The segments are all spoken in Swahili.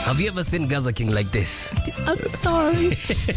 Have you ever seen Gaza King like this? I'm sorry.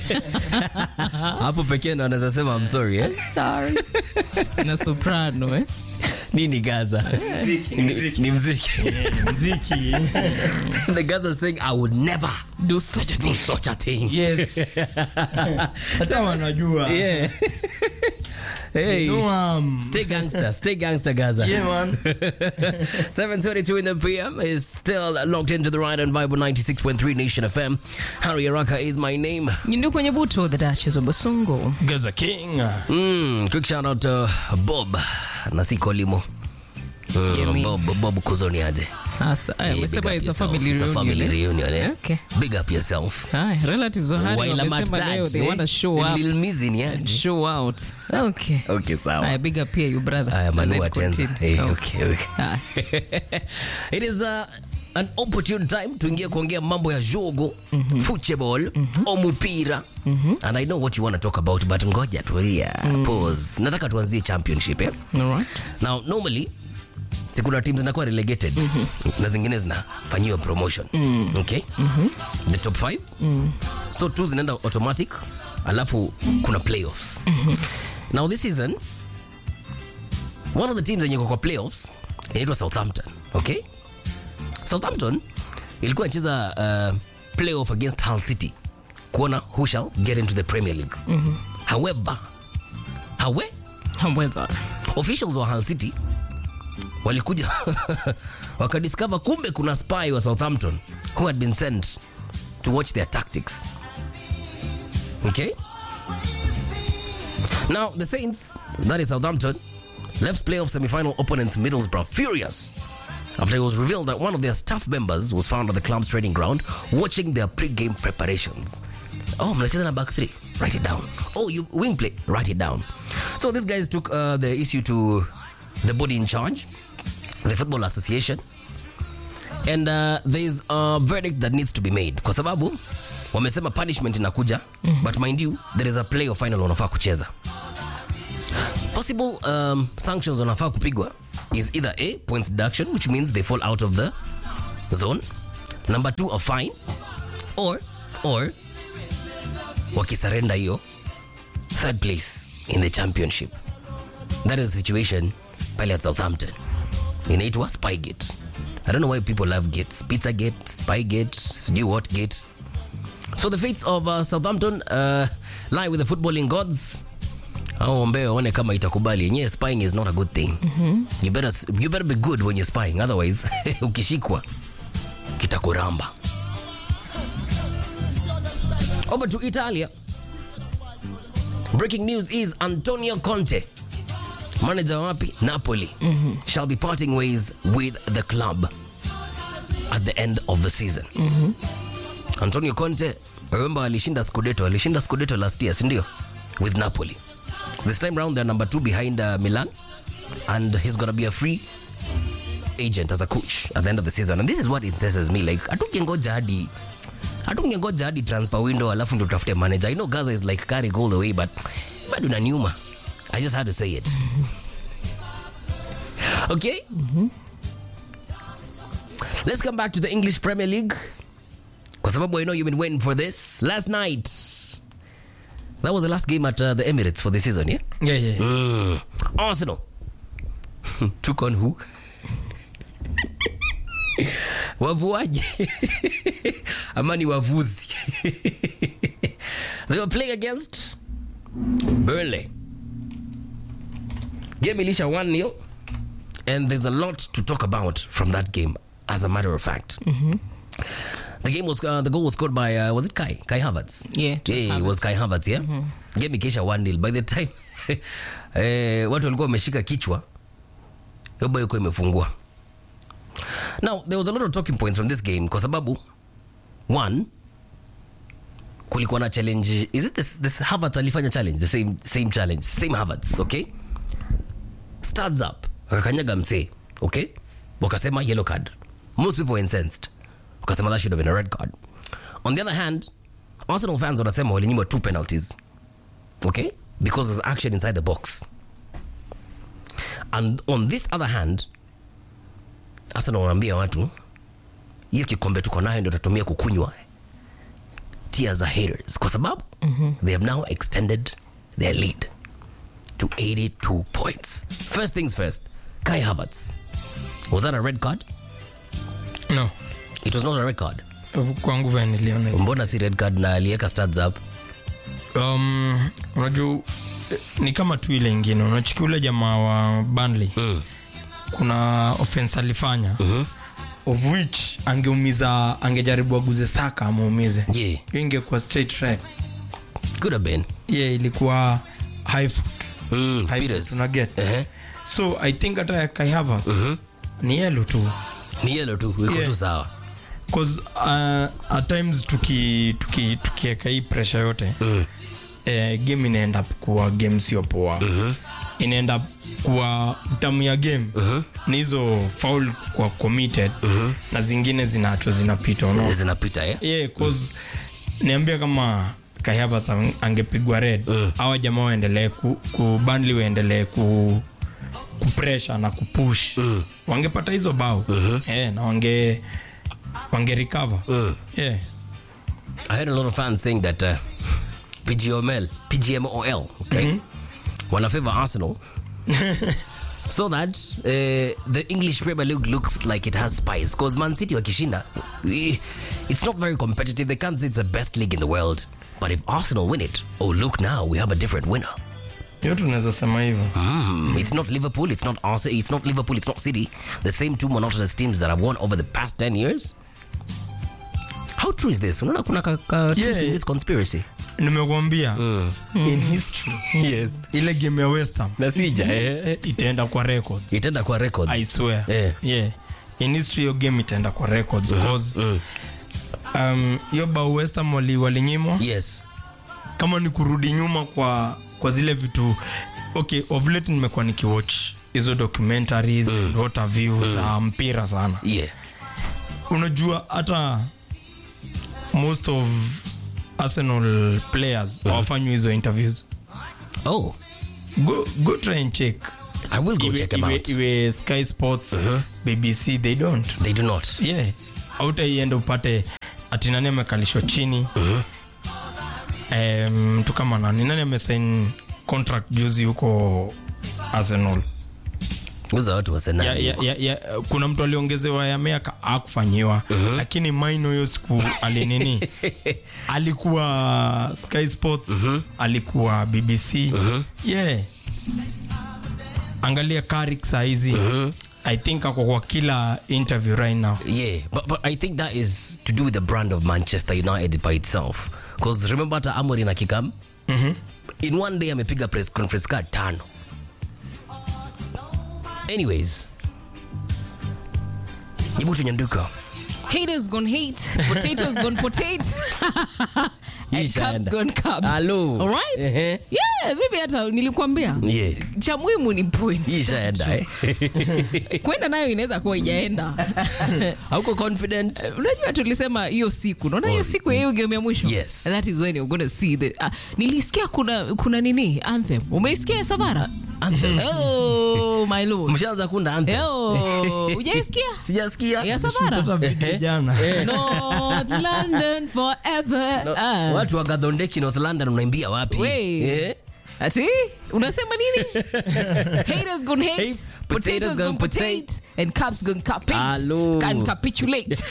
Hapo pekee ndo anaweza sema I'm sorry eh? sorry. Na soprano eh? Nini Gaza? Mziki, ni mziki. Ni mziki. mziki The Gaza saying I would never Do such a do thing. such a thing. yes hata wanajua Yeah. hey. no, um, Stay gangster, stay gangster Gaza. yeah man 7:22 in the PM is still locked into the ride on Bible 96.3 Nation FM. Harry Araka is my name. Nyindu kwenye buto the Duchess of Basungu. Gaza King Mm, quick shout out to Bob na si Kolimo. Mm, Yeah, me. Bob, Bob Kuzoniade. Sasa, aya, Yeah, big umesema up it's a yourself. family It's a reunion. family eh? reunion, eh? Okay. Big up yourself. Haya, relatives wa Harry While I'm at wamesema leo that, they eh, want to show up. Lil Mizi ni aje? Show out. Okay. Okay, sawa. Haya, big up here you brother. Haya, And Manu then Atenza. continue. Hey, Okay. okay, okay. Haya. it is uh, an opportune time tuingie kuongea mambo ya jogo football omupira and i know what you want to talk about but ngoja tulia pause nataka tuanzie championship eh? All right. now normally si kuna teams zinakuwa relegated na zingine zinafanyiwa promotion okay the top 5 so two zinaenda automatic alafu kuna playoffs now this season one of the teams zenye iko kwa playoffs inaitwa southampton okay southampton ilikuwa inacheza uh, playoff against hull city kuona who shall get into the premier league however howe However, officials wa hull city walikuja wakadiscover kumbe kuna spy wa southampton who had been sent to watch their tactics okay now the saints that is southampton left playoff semi-final opponents middlesbrough furious after it was revealed that one of their staff members was found at the club's training ground watching their pre-game preparations oh mnacheza na back three write it down oh you wing play write it down so these guys took uh, the issue to the body in charge the football association and uh, there's a verdict that needs to be made kwa sababu wamesema punishment inakuja but mind you there is a play of final wanafaa kucheza possible um, sanctions wanafaa kupigwa is either a points deduction which means they fall out of the zone number two a fine or or wakisarenda hiyo third place in the championship that is the situation pale at southampton inaitwa spygate i don't know why people love gates pizza gate spygate sijui what gate so the fates of uh, southampton uh, lie with the footballing gods au ombee waone kama itakubali yenyewe spying is not a good thing you, better, you better be good when you're spying otherwise ukishikwa kitakuramba over to italia breaking news is antonio conte manager wa wapi napoli shall be parting ways with the club at the end of the season antonio conte remember alishinda scudetto alishinda scudetto last year sindio with napoli this time round they're number two behind uh, milan and he's gonna be a free agent as a coach at the end of the season and this is what incesses me like atungengoja hadi atungengoja hadi transfer window alafu ndo tutafute manager i know gaza is like carrying all the way but bado naniuma i just had to say it okay let's come back to the english premier league kwa sababu i know you've been waiting for this last night that was the last game at uh, the emirates for the season yeah yeah yeah Mm. Arsenal took on who? wavuaji ama ni wavuzi they were playing against Burnley game ilisha 1 nil and there's a lot to talk about from that game as a matter of fact the game was uh, the goal was scored by uh, was it Kai Kai Havertz Yeah, it was yeah, it was Havertz. Kai Havertz yeah game ikisha 1 nil by the time eh, watu walikuwa wameshika kichwa hiyo bao ilikuwa imefungua now there was a lot of talking points from this game kwa sababu one kulikuwa na challenge is it this, this Havertz alifanya challenge the same, same challenge same Havertz okay starts up akakanyaga msee okay wakasema yellow card most people were incensed wakasema that should have been a red card on the other hand arsenal fans wanasema walinyimwa two penalties okay because there's action inside the box and on this other hand arsenal wanaambia watu hiyo kikombe tuko nayo ndio tutatumia kukunywa tears za haters kwa sababu they have now extended their lead to 82 points first things first kai havertz was that a red card no it was not a red card kwangu vile niliona hivyo. mbona si red card na aliweka stats up um, unajua eh, ni kama tu ile ingine unachiki ule jamaa wa Burnley mm. kuna offense alifanya Mhm. of which angeumiza angejaribu aguze saka amuumize yeah hiyo ingekuwa straight red could have been yeah, ilikuwa high foot mm. high foot, Peters una get uh-huh. so i think hata ya Kai Havertz Mhm. ni yellow tu ni yellow tu iko Yeah. tu sawa cause uh, at times tuki tuki tukiweka hii pressure yote mm. eh, game inaenda up kuwa game sio poa Mhm. inaenda kuwa tamu ya game Mhm. ni hizo foul kwa committed na zingine zinaachwa zinapita unaona zinapita eh? yeah, cause niambia kama kahaba angepigwa red Mm. awa jamaa waendelee ku, ku Burnley waendelee ku kupresha na kupush Mm. wangepata hizo bao yeah, na wange wange recover Mm. yeah. I heard a lot of fans saying that uh, PGML, PGMOL, okay, wanna favor Arsenal, so that uh, the English Premier League looks like it has spice. Because Man City wakishinda, eh, it's not very competitive. They can't say it's the best league in the world. But if Arsenal win it, oh look now, we have a different winner. hiyo tunaweza sema hivyo Mm, it's not Liverpool, it's not Arsenal, it's not Liverpool, it's not City. The same two monotonous teams that have won over the past 10 years. How true is this? Unaona kuna ka, ka truth Yeah. in this conspiracy? nimekwambia in history Yes. ile game ya West Ham Nasija eh. itaenda kwa records Itaenda kwa records. I swear Eh. yeah in history hiyo game itaenda kwa records because Mm. um, hiyo bao West Ham wali walinyimwa Yes. kama ni kurudi nyuma kwa kwa zile vitu okay of late nimekuwa nikiwatch hizo documentaries mm. what have you za mpira sana Yeah. unajua hata most of arsenal players hawafanywi hizo interviews Oh, go, go try and check I will go iwe, check them iwe, out. iwe sky sports bbc they don't They do not. yeah autaienda upate ati nani amekalishwa chini Em, mtu kama nani nani amesain contract juzi huko arsenal Uza watu wa Arsenal. ya, ya, ya, ya, kuna mtu aliongezewa ya miaka akufanyiwa lakini maino hiyo siku alinini alikuwa sky sports alikuwa bbc yeah angalia karik sahizi i think ako kwa kila interview right now Yeah, but, but I think that is to do with the brand of Manchester United by itself. Because remember hata Amorim akikam in one day amepiga press conference card tano. Anyways, Nyibutu Nyanduka. Haters gonna hate, potatoes gonna potate, and Ishaenda. cups gonna cup. Hello. All right? Ehe. Yeah, mimi hata nilikwambia. Yeah. Cha muhimu ni point. Hii ishaenda eh. Kwenda nayo inaweza kuwa ijaenda. Hauko confident? unajua tulisema hiyo siku naona hiyo siku ya hiyo game ya mwisho Yes. And that is when you're gonna see the uh, nilisikia kuna kuna nini anthem umeisikia savara Anthem. oh my lord Mshaanza kunda anthem. oh ujaisikia Sijasikia. ya savara Hata video jana North London forever No, Ah. Watu wa Gadhondeki North London unaimbia wapi? We. Eh? ati unasema nini haters gonna hate Hey, potatoes potatoes gonna gonna potate potate. and cups gonna capate Hello. can capitulate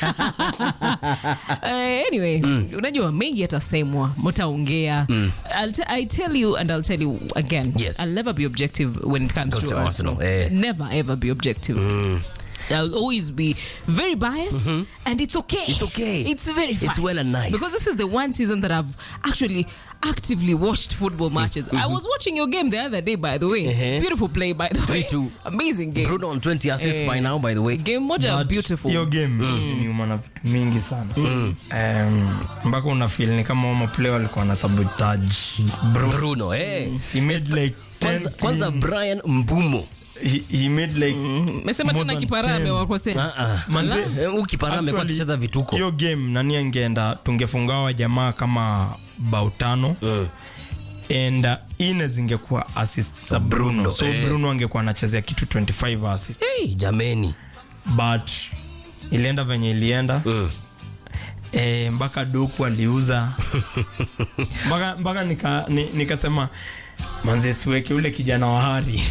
uh, anyway unajua mengi yatasemwa mtaongea I'll t- I tell you and I'll tell you again Yes. I'll never be objective when it comes Goes to, to Arsenal, Arsenal, eh. never ever be objective I'll always be very biased, and it's okay. It's okay. It's very fine. It's well and nice. Because this is the one season that I've actually actively watched football matches. I was watching your game the other day, by the way. Uh-huh. Beautiful play, by the way. 3-2. Amazing game. Bruno on 20 assists Eh, by now, by the way. Game moja But beautiful. hiyo game niuma na vitu mingi sana Em, mpaka una feel ni kama wama player walikuwa na sabotage bro Bruno, eh. he made like 10 Kwanza, kwanza clean- Brian Mbumo. he, he made like Mesema more tena than kiparame 10. wakosea. Ah, ah. Manze, Eh, huyu kipara amekuwa actually, akicheza vituko. hiyo game nani angeenda tungefungawa jamaa kama bao tano and uh, ine zingekuwa assist za bruno, Bruno, so eh. bruno angekuwa anachezea kitu 25 assist Hey, jameni. but ilienda venye ilienda Mm. e, mpaka doku aliuza mpaka mpaka nika, ni, nikasema manze siweke ule kijana wa hari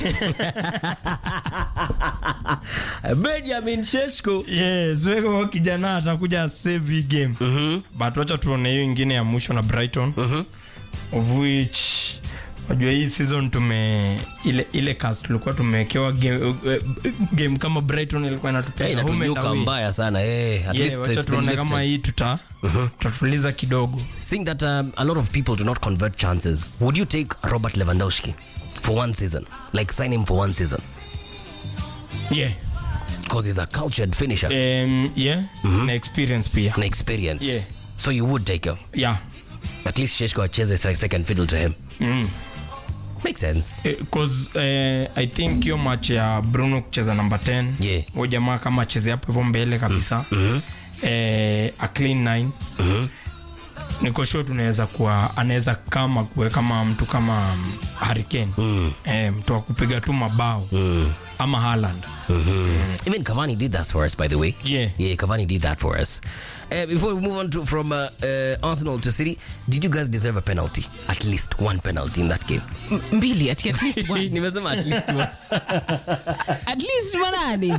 benjamin sheshko yeah, siweke huyo kijana atakuja save hii game Mhm. but wacha tuone hiyo ingine ya mwisho na brighton Mhm. of which najua hii season tume ile ile cast tulikuwa tumewekewa game, eh, game kama brighton ilikuwa Eh, inatupea home and inatunyuka away. mbaya sana eh, at Yeah, least wacha it's been tuone kama lifted. hii tuta tutatuliza kidogo seeing that um, a lot of people do not convert chances would you take robert lewandowski for one season like sign him for one season yeah because he's a cultured finisher um, yeah na experience pia an experience Yeah. so you would take him yeah at least sheshko acheze se- second fiddle to him mm. makes sense cause eh, i think hiyo match ya bruno kucheza namba 10 Yeah. huyo jamaa kama acheze hapo hivyo mbele kabisa eh, a clean 9 Mhm. niko sure tunaweza kuwa anaweza kama kuwe kama mtu kama um, hurricane Mm. eh, mtu wa kupiga tu mabao Mm. ama Haaland Even Cavani did that for us, by the way. Yeah. Yeah, Cavani did that for us. Uh, before we move on to, from uh, uh, Arsenal to City, did you guys deserve a penalty? At least one penalty in that game. M- mbili ati at least one Nimesema at least one. at least manani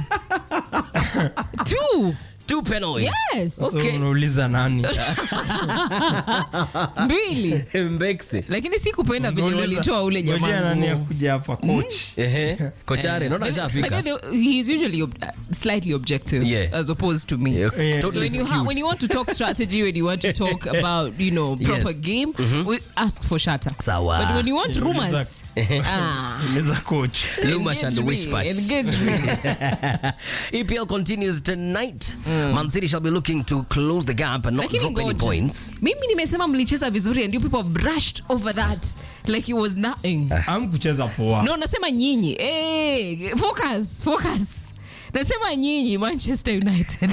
two Two penalties. yes Okay. so unauliza nani mbili Mbexi. lakini si kupenda venye Unauliza- walitoa ule ngojea nani jamaa akuja hapa coach Ehe. Kochare, naona But ashafika. then the- he's usually ob- uh, slightly objective Yeah. as opposed to me Yeah, Yeah. So Totally when you, ha- skewed. when you want to talk strategy, when you want to talk about you know proper Yes. game, we ask for Shatta. Sawa. But when you want rumors, ah, uliza coach Lumash and engage me, Wishpash. engage me. EPL continues tonight. Man City shall be looking to close the gap and not Lakini drop any ngoja. points. mimi nimesema mlicheza vizuri and you people brushed over that like it was nothing am kucheza poa no nasema nyinyi hey, focus focus nasema nyinyi manchester united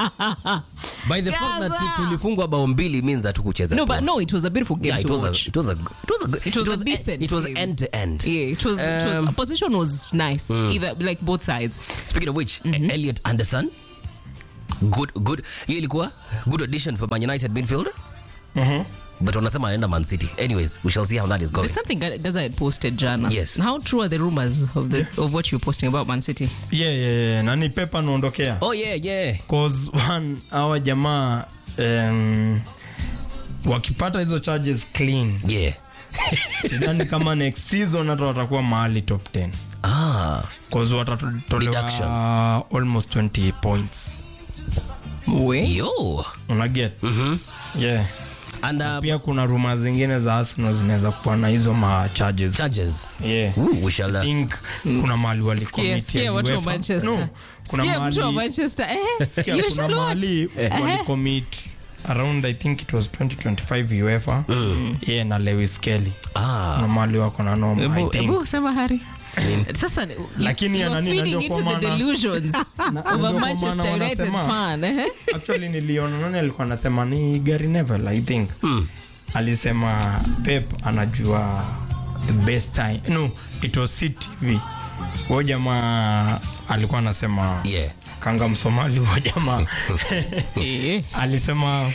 By the fact that Gaza. tulifungwa bao mbili means that tukucheza. no but no it was a beautiful game Yeah, it to was a, watch it was a, it was a, good- It was a decent It was game. end to end. yeah it was, it was Um, opposition was nice either like both sides Speaking of which, Elliot Anderson, good, good. Hiyo ilikuwa good addition for Man United midfielder. But wanasema anaenda Man City. Anyways, we shall see how that is going. There's something Ga- Gaza had posted jana. Yes. How true are the rumors of the of what you're posting about Man City? yeah, yeah, yeah. nani pepa naondokea Oh yeah, yeah. cause one hawa jamaa um, wakipata hizo charges clean Yeah. sidhani kama next season hata watakuwa mahali top 10 Ah. cause watatolewa Deduction. almost 20 points We? Yo. unaget Mhm. yeah And uh, pia kuna ruma zingine za arsenal zinaweza kuwa na hizo ma charges charges. yeah Ooh, we shall uh, think kuna mahali Sikia, walikomit sikia watu wa Manchester. no, kuna Sikia mtu wa mahali Manchester. Eh, sikia, you kuna shall what? mahali walikomit around i think it was 2025 uefa yeah na lewis kelly ah. kuna mahali wako na noma i Ebu- think ebu sema Hari. Sasa you- Lakini ya you are nani, feeding najua into kwa the maana- delusions Na- of najua a kwa Manchester maana United wanasema- fan. eh? actually niliona nani alikuwa anasema ni gary nevel i think alisema pep anajua the best time no it was city hivi huyo jamaa alikuwa anasema Yeah. kanga msomali huyo jamaa Eh. alisema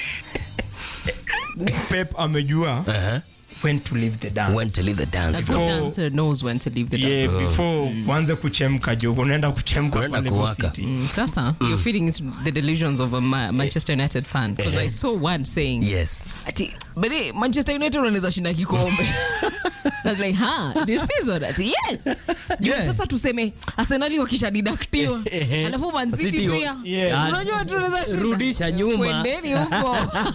pep amejua Uh-huh. when to leave the dance When to leave the dance A floor. good Before- dancer knows when to leave the dance. yeah, before uanze kuchemka jo unaenda kuchemka Unaenda pale kuwaka. City. Mm, Sasa, you're feeding into the delusions of a Ma- Manchester United fan. Because I saw one saying, Yes. ati but the Manchester United wanaweza shinda kikombe. I was like, huh, this season ati yes. Juu Yeah. sasa tuseme Arsenal wakishadidaktiwa. Eh, Alafu Man City City pia. Yeah. Unajua tunaweza shinda. Rudisha nyuma. Kwendeni huko.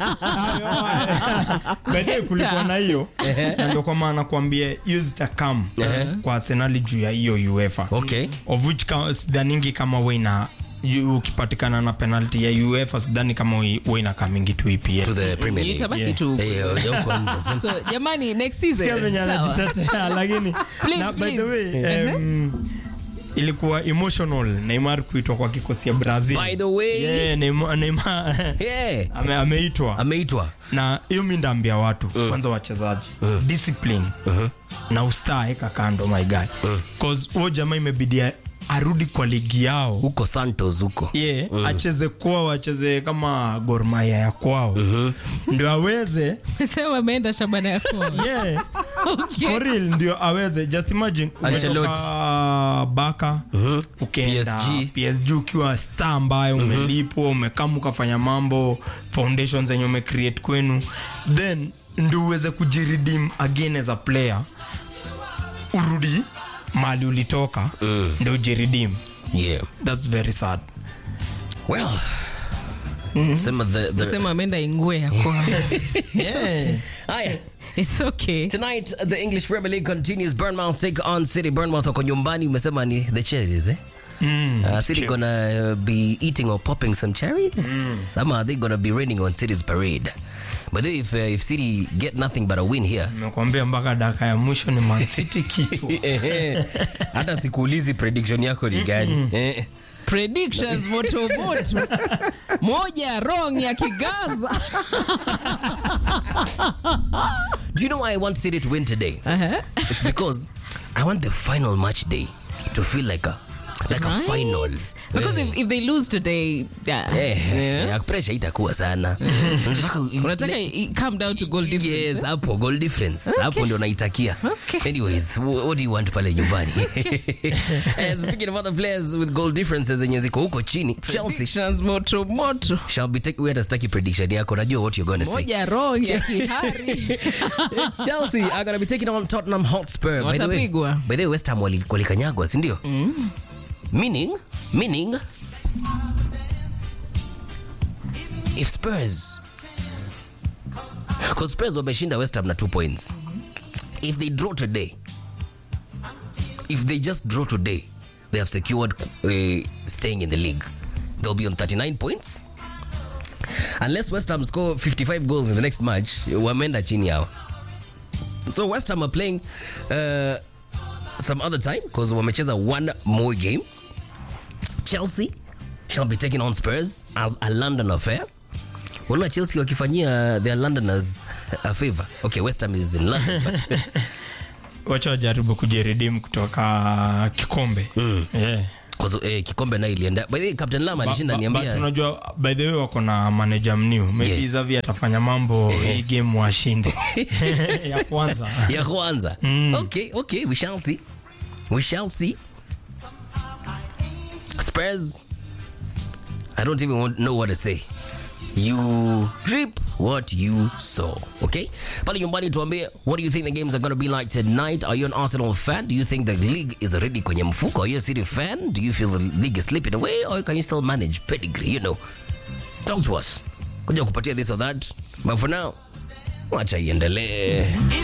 Baadaye kulikuwa na hiyo na ndio kwa maana kuambia hiyo zitakam kwa arsenali juu ya hiyo uefa Okay. of which ka- sidhaningi kama weina ukipatikana na penalty ya uefa sidhani kama weina kamingi tu To epl the Premier League. Itabaki Yeah. tu. Eh, ya huko nje. Sasa- So jamani next season. sawa. lakini Please, na, by the please. way um, ilikuwa emotional neymar kuitwa kwa kikosi ya brazil By the way. yeah, Neymar, Neymar Yeah. ame, ameitwa Ameitwa. na hiyo mi ndaambia watu kwanza wachezaji discipline na ustaa eka kando my guy cause huo jamaa imebidi arudi kwa ligi yao huko santos huko ye acheze kwao acheze kama Gor Mahia ya kwao ndio aweze sema ameenda shabana yako yeah, okay. for real ndio aweze just imagine Ancelotti. umetoka baka ukienda PSG. PSG ukiwa star ambayo umelipwa umekama ukafanya mambo foundation zenye umecreate kwenu then ndio uweze kujiredeem again as a player urudi mali ulitoka ndio ujiredeem yeah that's very sad well sema the, the sema ameenda ingwe yako yeah. haya it's okay Tonight, the English Premier League continues. Bournemouth take on City. Bournemouth wako nyumbani. Umesema ni the cherries, eh? uh, City gonna uh, be eating or popping some cherries. Some are they gonna be raining on City's parade. But then if uh, if City get nothing but a win here, Nimekuambia mpaka dakika ya mwisho ni Man City kitu. hata sikuulizi prediction yako ni gani. Eh. predictions moto moto moja wrong ya kigaza Do you know why I want City to win today? uh-huh. It's because I want the final match day to feel like a like a final. because if, if they lose today yeah. Eh, Yeah. eh, pressure itakuwa sana. Nataka unataka i- come down to goal difference yes eh? hapo goal difference hapo ndio naitakia Okay. anyways wh- what do you want pale nyumbani Eh, speaking of other players with goal differences zenye ziko huko chini chelsea predictions moto moto shall be take hata sitaki prediction yako najua what you're going to say moja wrong ya kihari chelsea are going to be taking on tottenham hotspur by the way Watapigwa. by the way west ham wali- walikanyagwa si ndio meaning meaning if spurs because spurs wameshinda west ham na 2 points if they draw today if they just draw today they have secured uh, staying in the league they'll be on 39 points unless west ham score 55 goals in the next match wameenda chini yao so west ham are playing uh, some other time because wamecheza one more game chelsea shall be taking on spurs as a london affair unaona chelsea wakifanyia their londoners a favor okay west ham is in london but wacha wajaribu kujiredeem kutoka kikombe yeah. 'cause, eh, kikombe nayo ilienda by the way captain lam alishinda Ba- ba- niambia but unajua by the way wako na manager mniu maybe Yeah. Xavi atafanya mambo hii game washinde ya kwanza ya kwanza okay okay we shall see we shall see spurs i don't even want, know what to say you reap what you sow okay pale nyumbani tuambie what do you think the games are going to be like tonight are you an arsenal fan do you think the league is already kwenye mfuko are you a city fan do you feel the league is slipping away or can you still manage pedigree you know talk to us kuja kupatia this or that but for now wacha iendelee